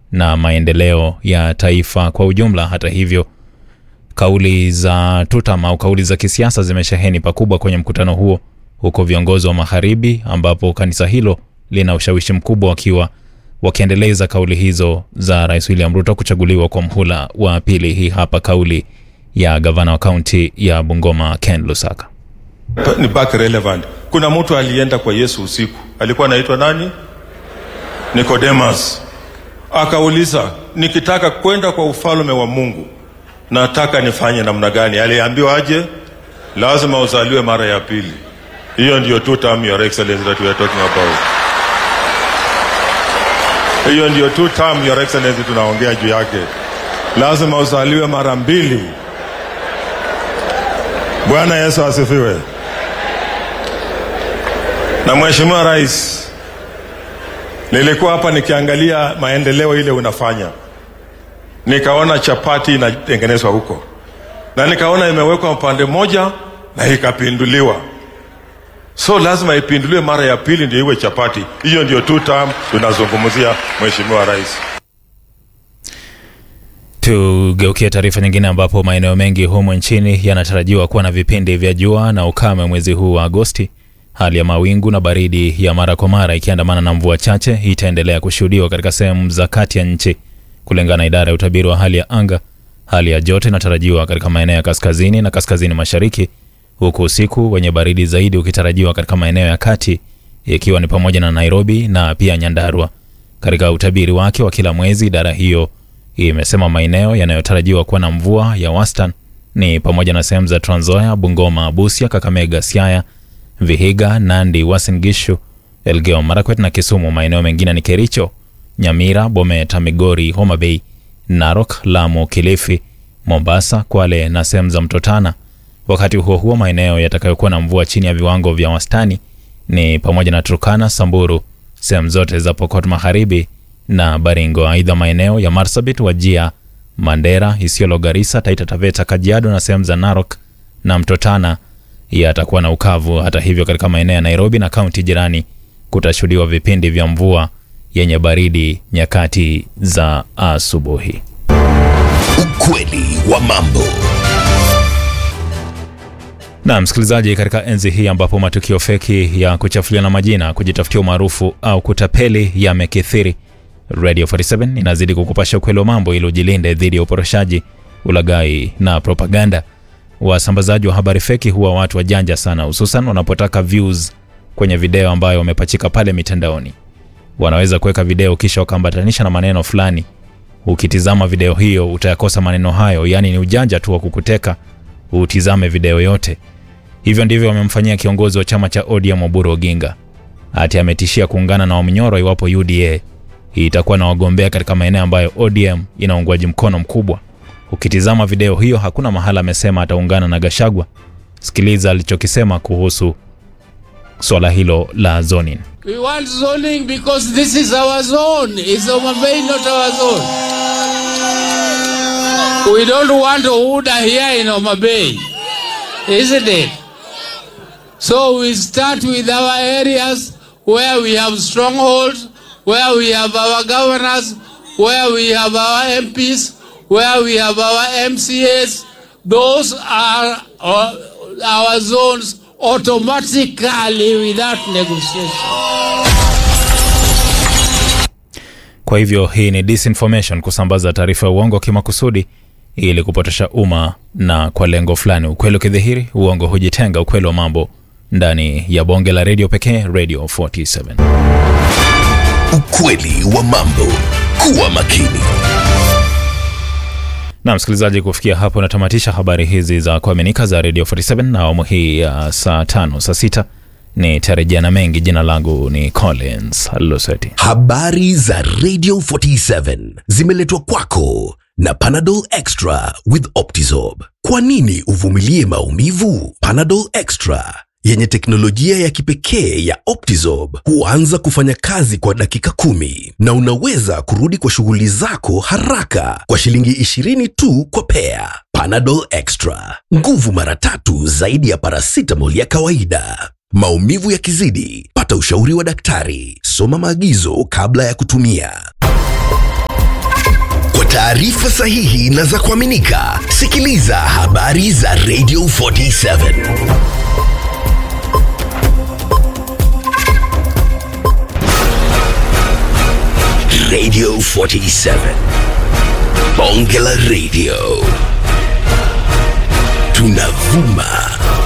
na maendeleo ya taifa kwa ujumla. Hata hivyo, kauli za tutam au kauli za kisiasa zimesheheni pakubwa kwenye mkutano huo, huko viongozi wa magharibi, ambapo kanisa hilo lina ushawishi mkubwa, wakiwa wakiendeleza kauli hizo za Rais William Ruto kuchaguliwa kwa mhula wa pili. Hii hapa kauli ya gavana wa kaunti ya Bungoma Ken Lusaka. ni back relevant. Kuna mtu alienda kwa Yesu usiku, alikuwa anaitwa nani? Nicodemus. Akauliza, nikitaka kwenda kwa ufalme wa Mungu nataka nifanye namna gani? Aliambiwa aje? Lazima uzaliwe mara ya pili. Hiyo ndio two term your excellency that we are talking about. Hiyo ndio two term your excellency tunaongea juu yake. Lazima uzaliwe mara mbili. Bwana Yesu asifiwe. Na Mheshimiwa Rais, nilikuwa hapa nikiangalia maendeleo ile unafanya, nikaona chapati inatengenezwa huko na nikaona imewekwa upande moja na ikapinduliwa, so lazima ipinduliwe mara ya pili ndio iwe chapati. Hiyo ndio two term tunazungumzia, Mheshimiwa Rais. Tugeukie taarifa nyingine ambapo maeneo mengi humu nchini yanatarajiwa kuwa na vipindi vya jua na ukame mwezi huu wa Agosti. Hali ya mawingu na baridi ya mara kwa mara ikiandamana na mvua chache itaendelea kushuhudiwa katika sehemu za kati ya nchi. Kulingana na idara ya utabiri wa hali ya anga, hali ya joto inatarajiwa katika maeneo ya kaskazini na kaskazini mashariki, huku usiku wenye baridi zaidi ukitarajiwa katika maeneo ya kati, ikiwa ni pamoja na Nairobi na pia Nyandarua. Katika utabiri wake wa kila mwezi, idara hiyo imesema maeneo yanayotarajiwa kuwa na mvua ya wastani ni pamoja na sehemu za Trans Nzoia, Bungoma, Busia, Kakamega, Siaya, Vihiga, Nandi, Uasin Gishu, Elgeyo Marakwet na Kisumu. Maeneo mengine ni Kericho, Nyamira, Bomet, Migori, Homa Bay, Narok, Lamu, Kilifi, Mombasa, Kwale na sehemu za Mto Tana. Wakati huo huo, maeneo yatakayokuwa na mvua chini ya viwango vya wastani ni pamoja na Turkana, Samburu, sehemu zote za Pokot Magharibi na Baringo. Aidha, maeneo ya Marsabit, Wajia, Mandera, Isiolo, Garissa, Taita Taveta, Kajiado na sehemu za Narok na Mto Tana yatakuwa na ukavu. Hata hivyo, katika maeneo ya Nairobi na kaunti jirani kutashuhudiwa vipindi vya mvua yenye baridi nyakati za asubuhi. Ukweli wa mambo. Na msikilizaji, katika enzi hii ambapo matukio feki ya kuchafuliana majina, kujitafutia umaarufu au kutapeli yamekithiri, Radio 47 inazidi kukupasha ukweli wa mambo ili ujilinde dhidi ya uporoshaji, ulaghai na propaganda. Wasambazaji wa habari feki huwa watu wajanja sana, hususan wanapotaka views kwenye video ambayo wamepachika pale mitandaoni. Wanaweza kuweka video kisha wakaambatanisha na maneno fulani. Ukitizama video hiyo utayakosa maneno hayo, yaani ni ujanja tu wa kukuteka utizame video yote. Hivyo ndivyo wamemfanyia kiongozi wa chama cha ODM Oburu Oginga. Ati ametishia kuungana na Wamnyoro iwapo UDA itakuwa na wagombea katika maeneo ambayo ODM ina uungwaji mkono mkubwa. Ukitizama video hiyo hakuna mahala amesema ataungana na Gashagwa. Sikiliza alichokisema kuhusu swala hilo la zoning. We want zoning because this is our zone. It's Homa Bay, not our zone. We don't want Ohuda here in Homa Bay, isn't it? So we start with our areas where we have strongholds, where we have our governors, where we have our MPs, where we have our MCAs. Those are our, our zones automatically without negotiation. Kwa hivyo hii ni disinformation, kusambaza taarifa ya uongo kimakusudi ili kupotosha umma na kwa lengo fulani. Ukweli ukidhihiri, uongo hujitenga. Ukweli wa mambo ndani ya bonge la redio pekee, Radio 47. Ukweli wa mambo. Kuwa makini. Na msikilizaji, kufikia hapo natamatisha habari hizi za kuaminika za Radio 47 na awamu hii ya saa tano saa sita ni tarejea na mengi. Jina langu ni Collins Luseti. Habari za Radio 47 zimeletwa kwako na Panadol Extra with Optizorb. Kwa nini uvumilie maumivu? Panadol Extra yenye teknolojia ya kipekee ya Optizorb huanza kufanya kazi kwa dakika kumi na unaweza kurudi kwa shughuli zako haraka kwa shilingi 20 tu kwa pea. Panadol Extra, nguvu mara tatu zaidi ya paracetamol ya kawaida. Maumivu yakizidi, pata ushauri wa daktari. Soma maagizo kabla ya kutumia. taarifa sahihi na za kuaminika, sikiliza habari za Radio 47. Radio 47. Bonge la Radio. Tunavuma